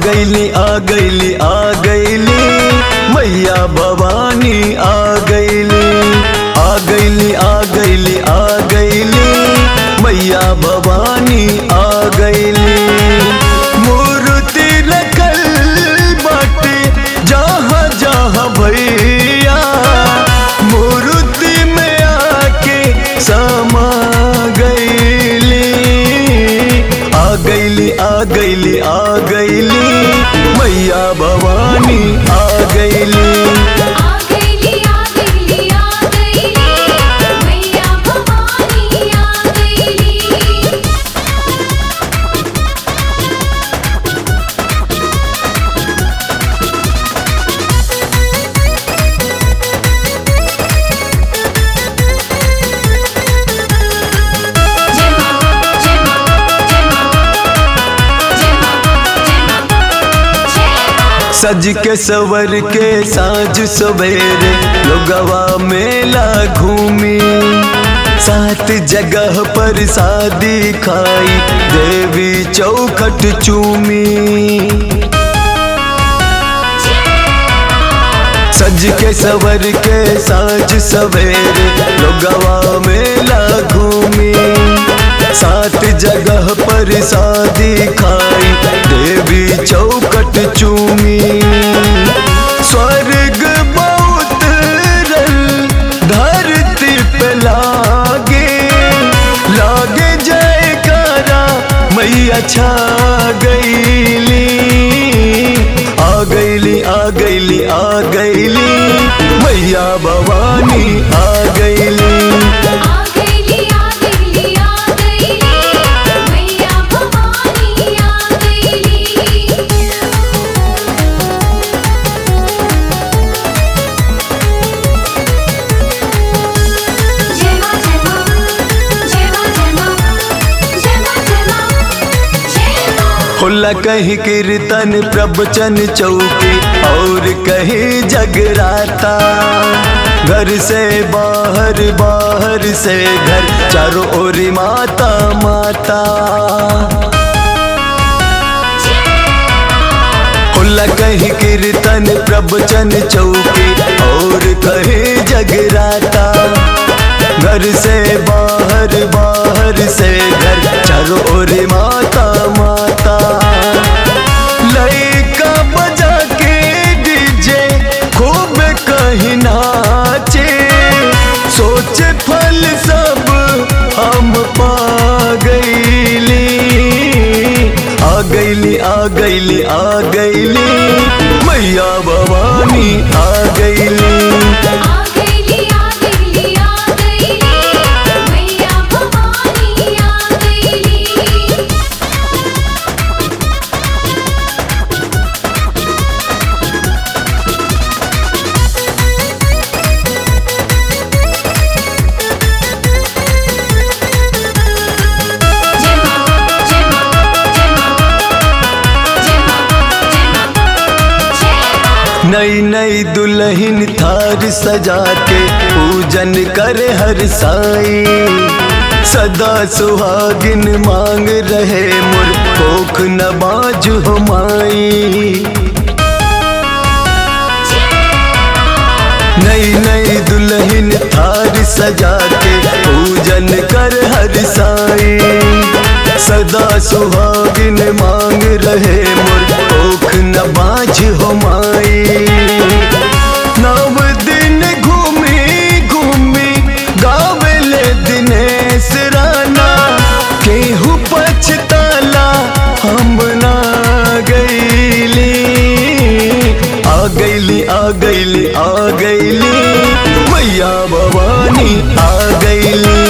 गईली आ गईली आ गईली मैया भवानी आ गईली आ गईली आ गईली आ गईली मैया भवानी आ गईली मूर्ति रखल बाटे जहाँ जहाँ भैया मूर्ति में आके समा गईली आ गईली आ गईली आ गईली मैया भवानी आ गईली आ गईली आ गईली आ गईली मैया भवानी आ गईली जय मां जय मां जय मां जय मां जय मां जय मां सज के सवर के साँझ सवेरे लोगवा मेला घूमी सात जगह पर शादी खाई देवी चौखट चूमी सज के सवर के साँझ सवेरे लोगवा मेला घूमी सात जगह पर शादी खाई देवी चौकट चूमी स्वर्ग बहुत रल धरती पे लागे लागे जयकारा मैया छा गईली आ गईली आ गईली आ गईली मैया भवानी आ गईली आ गईली आ गईली आ गईली मैया भवानी आ गईली जय मां जय मां जय मां जय मां जय मां जय मां जय मां होला कहीं कीर्तन प्रवचन चौकी और कहीं जगराता घर से बाहर बाहर से घर चारों ओर माता माता होला कहीं कीर्तन प्रवचन चौकी और कहीं जगराता घर से बाहर बाहर से घर चारों ओर माता माता लइका बजा के डीजे खूब कहीं नाचे सोचे फल सब हम पा गईली आ गईली आ गईली आ गईली मैया भवानी आ गईली आ गईली आ गईली आ गईली मैया भवानी आ गईली जय मां जय मां जय मां जय मां जय मां जय मां नई नई दुल्हन थार सजा के पूजन करे हर साई सदा सुहागिन मांग रहे मुर कोख न बाजू हमाई नई नई दुल्हन थार सजा के पूजन कर हर साई सदा सुहागिन मांग रहे मुर ओख न बाझ हो माई नव दिन घूमी घूमी गावेले दिनेश राना केहू पछताला हम ना गईली आ गईली आ गईली आ गईली मैया भवानी आ गईली